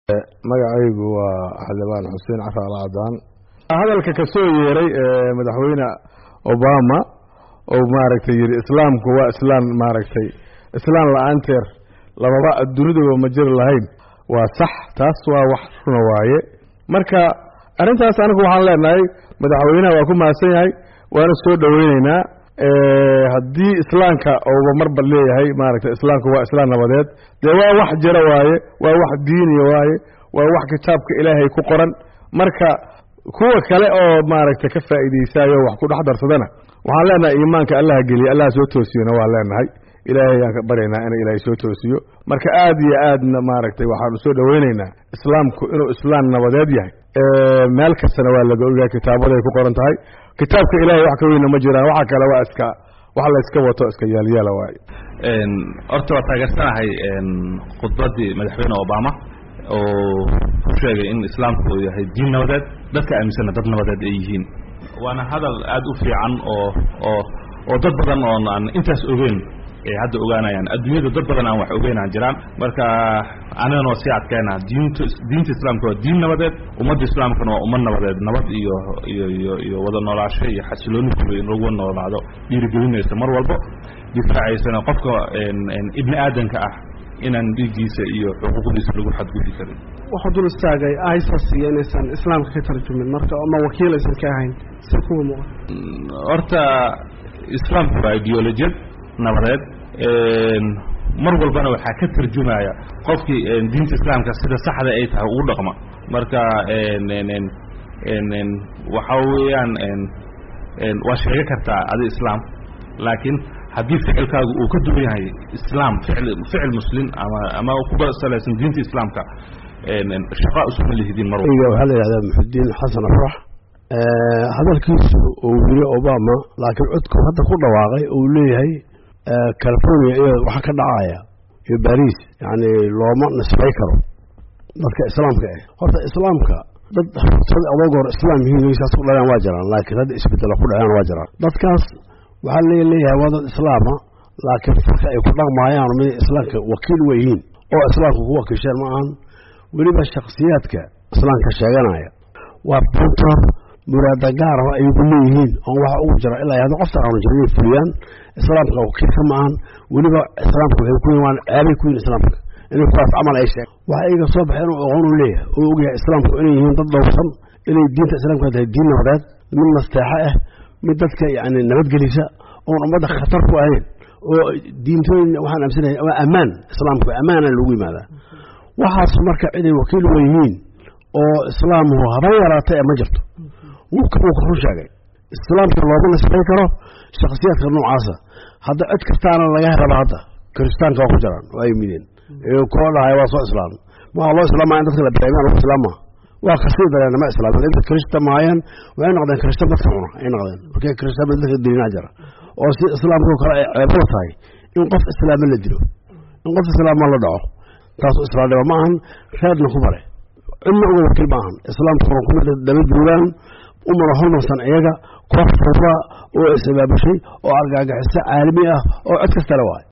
magacaygu waa xildhibaan xuseen caraal cadaan hadalka ka soo yeeray madaxweyne obama oo maaragtay yidhi islaamku waa islaan maaragtay islaan la-aanteer lababa dunidaba ma jiri lahayn waa sax taas waa wax runa waaye marka arrintaas anigu waxaan leenahay madaxweynaha waa ku mahadsan yahay waana soo dhoweyneynaa haddii islaamka ouba marba leeyahay maaragtay islaamku waa islaan nabadeed dee waa wax jira waaye waa wax diiniya waaye waa wax kitaabka ilaahay ku qoran marka kuwa kale oo maaragtay ka faa'iidaysayo wax ku dhex darsadana waxaan leenahay iimaanka allaha geliya allaha soo toosiyona waa leenahay ilaahay aan ka baryaynaa ina ilaahay soo toosiyo marka aad iyo aadna maaragtay waxaanu soo dhoweyneynaa islaamku inuu islaan nabadeed yahay meel kastana waa laga ogahay kitaabaday ku qoran tahay kitaabka ilaahay wax ka weyna ma jiraan waxa kale waa iska wax la iska wato iska yaalyaala waaye horta waa taageersanahay khudbaddii madaxweyne obama oo ku sheegay in islaamku uu yahay diin nabadeed dadka aaminsanna dad nabadeed ay yihiin waana hadal aad u fiican oo oo oo dad badan oon aan intaas ogeyn ay hadda ogaanayaan adduunyada dad badan aan wax ogeynaan jiraan marka anagana waa sii adkeyna diinta diinta islaamka waa diin nabadeed ummadda islaamkana waa ummad nabadeed nabad iyo iyo iyo iyo wada noolaasho iyo xasilooni guba in lagu noolaado dhiirigelinaysa mar walbo difaacaysana qofka ibni aadanka ah inaan dhiiggiisa iyo xuquuqdiisa lagu xadgudi karin wuxuu dul istaagay isis iyo inaysan islaamka ka tarjumin marka ama wakiil aysan ka ahayn si kuwa muuqan horta islaamku waa ideolojiyad nabadeed mar walbana waxaa ka tarjumaya qofkii diinta islaamka sida saxda ay tahay ugu dhaqma marka waxa weeyaan waa sheega kartaa adi islaam laakiin haddii ficilkaagu uu ka duwan yahay islaam ficil ficil muslim ama ama kuba salaysan diinta islaamka shaqa usuma lihidin mar waxaa la yidhahdaa muxudiin xasan afrax hadalkiisu uu yiri obama laakiin codku hadda ku dhawaaqay uu leeyahay california iyo waxa ka dhacaya iyo baris yani looma nisbay karo dadka islaamka ah horta islaamka dad sad adoog hor islaam yihiin saas ku dhalaan waa jiraan laakiin hadda isbedelo ku dhaceen waa jiraan dadkaas waxaa leeyahay waa dad islaama laakiin farka ay ku dhaqmaayaan mid islaamka wakiil weyihiin oo islaamka ku wakiisheen ma ahan weliba shaksiyaadka islaamka sheeganaya waa buntor muraada gaaraba ay ku leeyihiin oon waxa ugu jira ilaa hadda qofta aanu jirin inay fuliyaan islaamka wakiil ka maahan weliba islaamka waxay ku yimaan ceebay ku yihin islaamka inay kuwaas camal ay sheeg waxa iga soo baxay inuu aqoon u leeyahay oo ogyahay islaamku inay yihiin dad dhowrsan inay diinta islaamka tahay diin nabadeed mid nasteexa ah mid dadka yani nabadgelisa oon ummadda khatar ku ahayn oo diintooyin waxaan aamsanahay waa ammaan islaamku ammaana lagu yimaadaa waxaas marka ciday wakiil u yihiin oo islaamuhu haba yaraatay ma jirto wufka uu ku sheegay islaamka looma nisbay karo shakhsiyaadka noocaasa hadda cid kastaana laga raba hadda kiristaanka waa ku jiraan oo ay mideen koo dhahay waa soo islaam waxaa loo islaamaya in dadka la dareemaan loo islaama waa kasii dareen ma islaamin inta kirista maayeen waxay noqdeen kirista dadka cuna ay noqdeen markay kirista dadka diinaa jira oo si islaamka kale ay ceebada tahay in qof islaama la dilo in qof islaama la dhaco taasu islaamnimo ma ahan reerna ku bare cidna uga wakiil ma ahan islaamkuna kuma daba joogaan umana hormarsan iyaga koox fura oo isbaabashay oo argagaxiso caalami ah oo cod kastale waay